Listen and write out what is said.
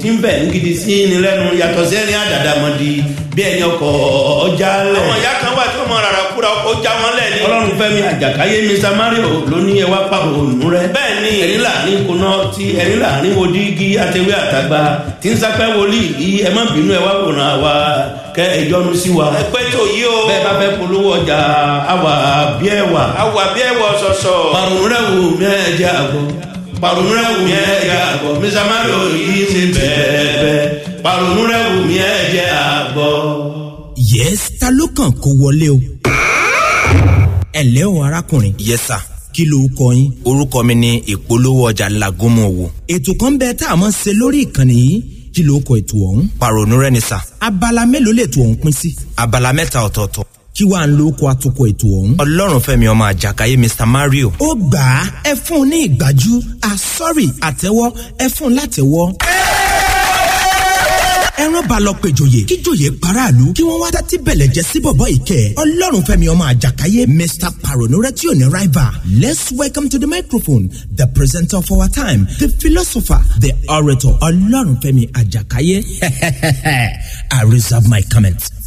tí ń bẹ̀ ní gidi sí ni lẹ́nu yàtọ̀ sẹ́ni àdàdàmọ̀dì bí ẹni ọkọ̀ ọjà lẹ̀. àwọn ìyá kan wà tí wọn mọ rárá kúra ó já wọn lẹ ní. ọlọ́run fẹ́mi àjàkáyé mr mario ló ní ẹwà pa òòlù rẹ. bẹ́ẹ̀ ni ẹ̀rí láàrin kuná tí ẹ̀rí láàrin wo dígí àtẹwé àtàgbà tí ń sápẹ́ wòlíì yìí ẹ má bínú ẹ wá wòran wa kẹ ẹ yọnu sí wa. ẹgbẹ́ tó yí o. bẹ́ẹ̀ bá fẹ́ polówó ọjà àwà bí ẹ wà. awọ àbí ẹwọ sọsọ. parun rẹ wù mí ẹ jẹ àgọ́ parun rẹ wù mí ẹ jẹ àgọ́ mr mario yìí ti bẹ́ẹ̀ bẹ́ẹ̀ parun rẹ wù mí ẹ jẹ àgọ́. yes ta ló kàn kó wọlé o. ẹ ǹlẹ́ o arákùnrin. yes sir kí ló kọ yín. orúkọ mi ni ìpolówó ọjà lagunmu wo ètò kan bẹ tá a mọ̀ ṣe lórí ìkànnì yìí kí ló kọ ètò ọ̀hún. pàrònú rẹ ni sà abala mélòó lè tó ọ̀hún pín sí. abala mẹ́ta ọ̀tọ̀ọ̀tọ̀ kí wàá ń lo oko àtòkọ ètò ọ̀hún. ọlọ́run fẹ́mi ọmọ àjàkáyé mr mario ó gbà á ẹ fún un ní ìgbájú àsọ́rì àtẹ́wọ́ ẹ fún un látẹ́wọ́. ẹran bá lọ péjòyè kíjòyè paráàlú kí wọ́n wá tẹ́tí bẹ̀lẹ̀ jẹ́ sí bọ̀bọ̀ ìkẹ́ ọlọ́run fẹ́mi ọmọ àjàkáyé mr paronore tí ò ní rival let's welcome to the microphone the presenter of our time the philosopher the orator ọlọ́run fẹ́mi àjàkáyé i reserve my comment.